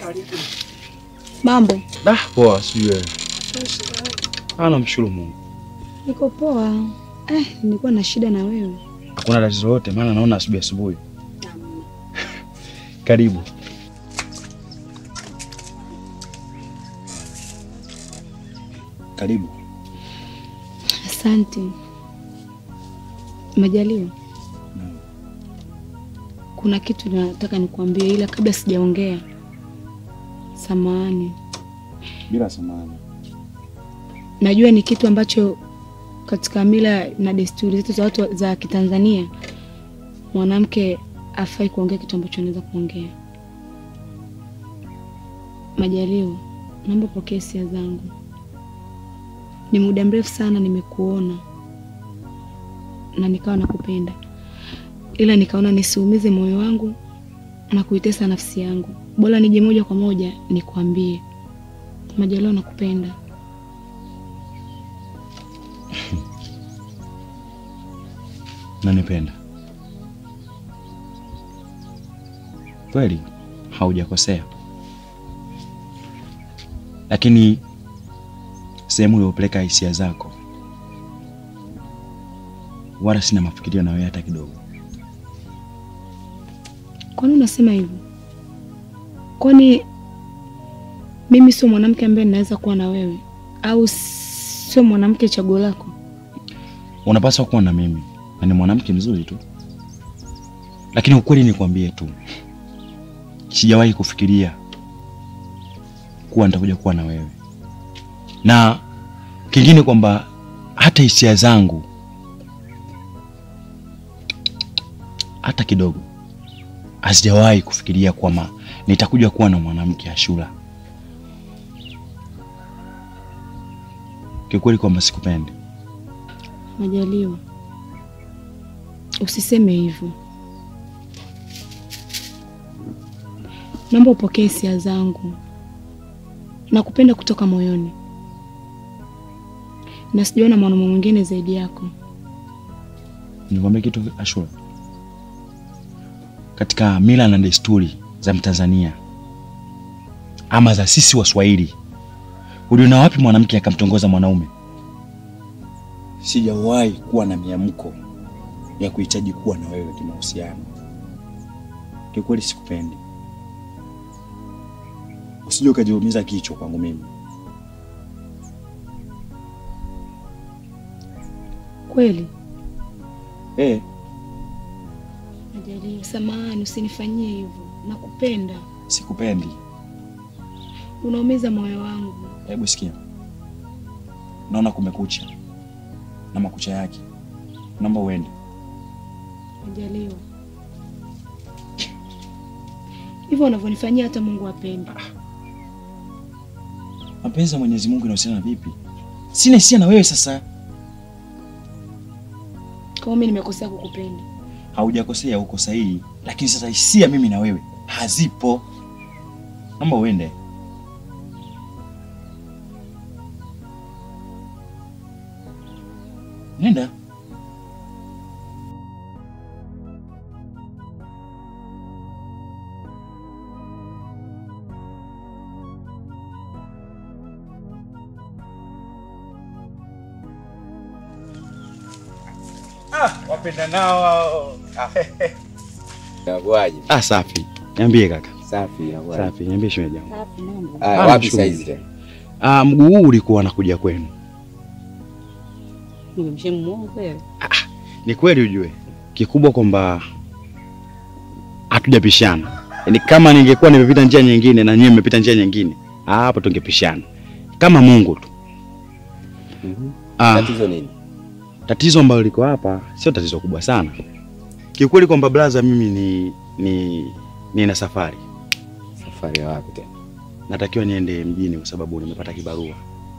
Mambo Da, poa, sijui wewe. Ah, namshukuru Mungu. niko poa. Eh, nilikuwa na shida na wewe. Hakuna tatizo lolote, maana naona asubuhi asubuhi. Karibu. Karibu. Asante Majaliwa. Naam. Kuna kitu nataka nikwambie, ila kabla sijaongea, samahani. Bila samani. Najua ni kitu ambacho katika mila na desturi zetu za watu za Kitanzania mwanamke afai kuongea kitu ambacho anaweza kuongea. Majaliwa, naomba pokea hisia zangu. Ni muda mrefu sana nimekuona na nikawa nakupenda, ila nikaona nisiumize moyo wangu na kuitesa nafsi yangu, bora nije moja kwa moja nikwambie, Majaliwa, nakupenda. Nanipenda. Kweli haujakosea. Lakini sehemu uliopeleka hisia zako wala sina mafikirio na wewe hata kidogo. Kwani unasema hivyo? Kwani mimi sio mwanamke ambaye ninaweza kuwa na wewe, au sio mwanamke chaguo lako? Unapaswa kuwa na mimi na ni mwanamke mzuri tu, lakini ukweli nikwambie tu, sijawahi kufikiria kuwa nitakuja kuwa na wewe, na kingine kwamba hata hisia zangu hata kidogo hazijawahi kufikiria kwamba nitakuja kuwa na mwanamke Ashura. Kiukweli kwamba sikupendi. Majaliwa, usiseme hivyo. Naomba upokee hisia zangu. Nakupenda kutoka moyoni, na sijaona mwanaume mwingine zaidi yako. Nikwambia kitu Ashura, katika mila na desturi za Mtanzania ama za sisi Waswahili, uliona wapi mwanamke akamtongoza mwanaume? Sijawahi kuwa na miamko ya kuhitaji kuwa na wewe kimahusiano. Kiukweli sikupendi, usije ukajiumiza kichwa kwangu mimi. Kweli Eh, Majaliwa, samahani, usinifanyie hivyo. Nakupenda, sikupendi. unaumiza moyo wangu. Hebu sikia, naona kumekucha na makucha yake, naomba uende. Majaliwa, hivyo unavyonifanyia hata Mungu apende. Mapenzi ya Mwenyezi Mungu inahusiana na vipi? Sina hisia na wewe sasa. Kama mimi nimekosea kukupenda, Haujakosea, uko sahihi, lakini sasa hisia mimi na wewe hazipo. Naomba uende. Nenda. wapenda nao Inakuwaje? Ah, safi. Niambie kaka. Safi, inakuwaje? Safi, niambie shemeji yangu. Ah, Ah, wapi nashukuru. saizi tena? Ah, mguu huu ulikuwa nakuja kwenu. Ni kweli ujue, kikubwa kwamba hatujapishana. Yaani kama ningekuwa nimepita njia nyingine na nyinyi mmepita njia nyingine, ah, hapo tungepishana kama Mungu tu. Mhm. Ah, Tatizo nini? tatizo ambalo liko hapa sio tatizo kubwa sana kiukweli, kwamba blaza, mimi ni ni nina safari, Safari ya wapi tena? natakiwa niende mjini kwa sababu nimepata kibarua.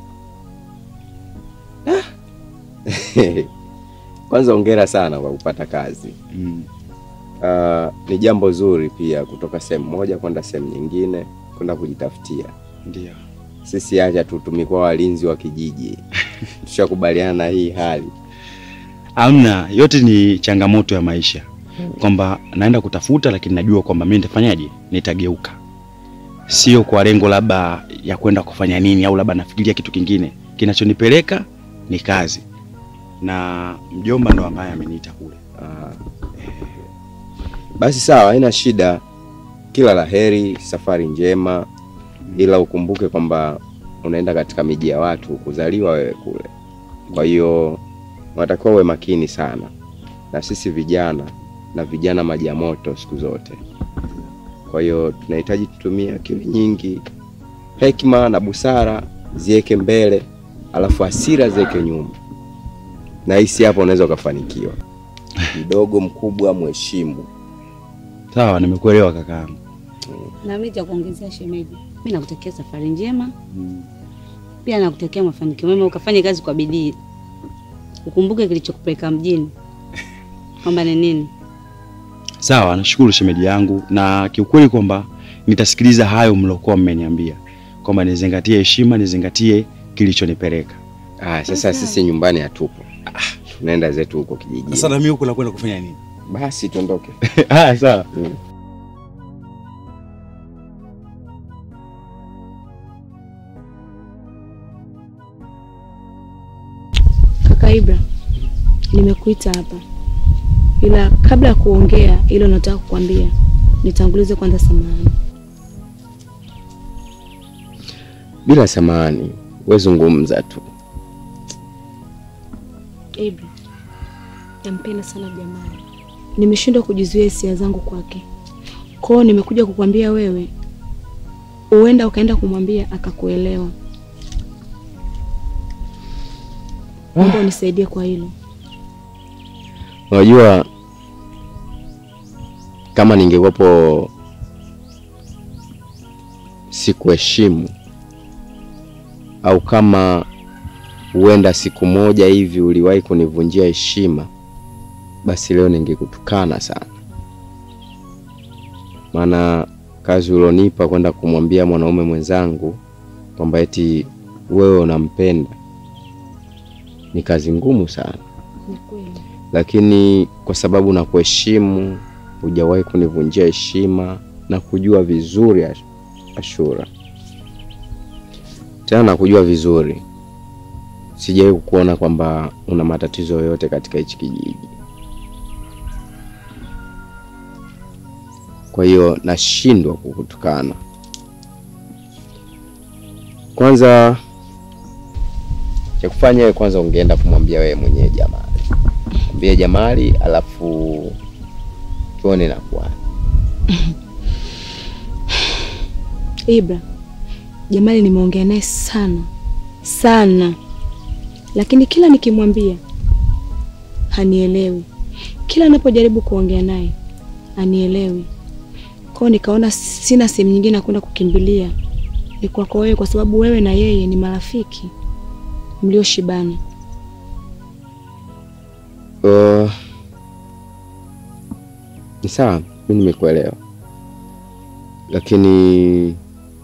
Kwanza hongera sana kwa kupata kazi. Mm. Ah, ni jambo zuri pia kutoka sehemu moja kwenda sehemu nyingine kwenda kujitafutia. Ndio. Sisi acha tu tumekuwa walinzi wa kijiji, tushakubaliana na hii hali. Amna, yote ni changamoto ya maisha, kwamba naenda kutafuta, lakini najua kwamba mimi nitafanyaje, nitageuka. sio kwa lengo labda ya kwenda kufanya nini au labda nafikiria kitu kingine. Kinachonipeleka ni kazi, na mjomba ndo ambaye ameniita kule. Ah. Basi sawa, haina shida. Kila la heri, safari njema, ila ukumbuke kwamba unaenda katika miji ya watu, kuzaliwa wewe kule. Kwa hiyo unatakiwa uwe makini sana, na sisi vijana na vijana maji ya moto siku zote. Kwa hiyo tunahitaji tutumie akili nyingi, hekima na busara ziweke mbele, alafu hasira ziweke nyuma, na hisi hapo unaweza ukafanikiwa. Mdogo mkubwa, mheshimu. Sawa, nimekuelewa kakaangu. Na mimi cha kuongezea shemeji, mimi nakutakia safari njema, pia nakutakia mafanikio mema, ukafanye kazi kwa bidii, ukumbuke kilichokupeleka mjini kwamba ni nini. Sawa, nashukuru shemeji yangu, na kiukweli kwamba nitasikiliza hayo mliokuwa mmeniambia kwamba nizingatie heshima, nizingatie kilichonipeleka. Ah, sasa sisi nyumbani hatupo, ah, tunaenda zetu huko kijijini. Sasa na mimi huko nakwenda kufanya nini? Basi tuondoke. Haya, sawa. Mm. Kaka Ibra, nimekuita hapa, ila kabla ya kuongea ile nataka kukwambia, nitangulize kwanza samahani. Bila samahani, we zungumza tu. Ibra, nampenda sana Jamali, nimeshindwa kujizuia hisia zangu kwake. Kwao nimekuja kukwambia wewe, huenda ukaenda kumwambia akakuelewa. Naomba unisaidie kwa hilo. Unajua, kama ningekuwepo sikuheshimu au kama huenda siku moja hivi uliwahi kunivunjia heshima, basi leo ningekutukana sana. Maana kazi ulionipa kwenda kumwambia mwanaume mwenzangu kwamba eti wewe unampenda ni kazi ngumu sana Ni kweli. lakini kwa sababu na kuheshimu, hujawahi kunivunjia heshima na kujua vizuri Ash- Ashura, tena na kujua vizuri, sijawahi kukuona kwamba una matatizo yoyote katika hichi kijiji. Kwa hiyo nashindwa kukutukana. Kwanza cha kufanya wewe, kwanza ungeenda kumwambia wewe mwenyewe Jamali mwambie Jamali, alafu tuone nakuwa. Ibra, Jamali nimeongea naye sana sana, lakini kila nikimwambia hanielewi. Kila napojaribu kuongea naye hanielewi. Kwao nikaona sina sehemu nyingine ya kwenda kukimbilia, ni kwako wewe, kwa sababu wewe na yeye ni marafiki mlioshibana. Uh, ni sawa, mi nimekuelewa, lakini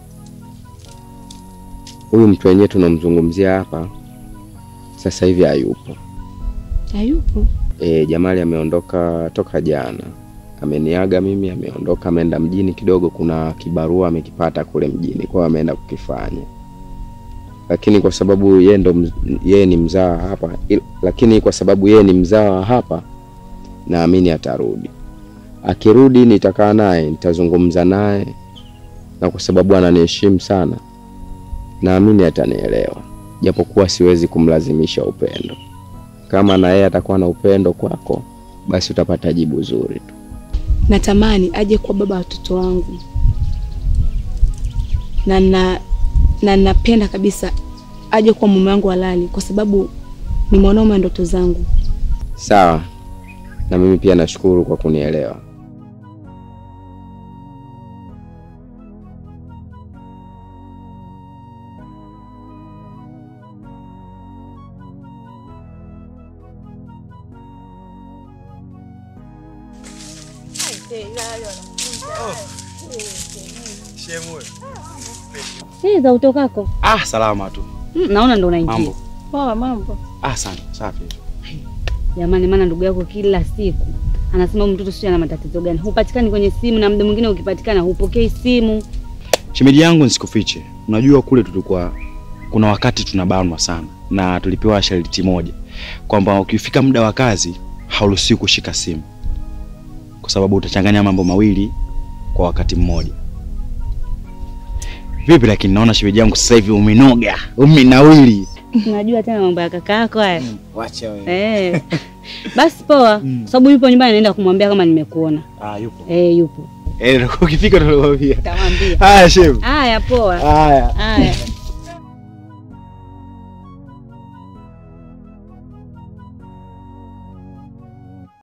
huyu mtu wenyewe tunamzungumzia hapa sasa hivi hayupo. Hayupo. E, Jamali ameondoka toka jana, ameniaga mimi, ameondoka ameenda mjini kidogo, kuna kibarua amekipata kule mjini, kwa hiyo ameenda kukifanya, lakini kwa sababu yeye ndo mz- yeye ni mzaa hapa, il- lakini kwa sababu yeye ni mzaa wa hapa, naamini atarudi. Akirudi nitakaa naye, nitazungumza naye, na kwa sababu ananiheshimu sana, naamini atanielewa, japokuwa siwezi kumlazimisha upendo. Kama na yeye atakuwa na upendo kwako, basi utapata jibu zuri tu. Natamani aje kuwa baba wa watoto wangu, na na na napenda kabisa aje kuwa mume wangu halali, kwa sababu ni mwanaume wa ndoto zangu. Sawa, na mimi pia nashukuru kwa kunielewa. Hii za utokako. Ah, salama tu. Mm, naona ndo unaingia. Mambo. Poa mambo. Ah, sana. Safi. Jamani, maana ndugu yako kila siku anasema huyu mtoto sio ana matatizo gani, hupatikani kwenye simu, na muda mwingine ukipatikana hupokei simu. Shemeji yangu nisikufiche, unajua kule tulikuwa kuna wakati tunabanwa sana na tulipewa sharti moja kwamba ukifika muda wa kazi hauruhusiwi kushika simu kwa sababu utachanganya mambo mawili kwa wakati mmoja. Vipi lakini naona shemeji yangu sasa hivi umenoga, umenawili. Unajua tena mambo ya kaka yako haya. Wacha wewe. Eh. Basi poa, kwa sababu yupo nyumbani naenda kumwambia kama nimekuona. Ah, yupo. Eh, yupo. Eh, ukifika tunakwambia. Tamwambia. Haya, shemeji. Haya poa. Haya. Haya.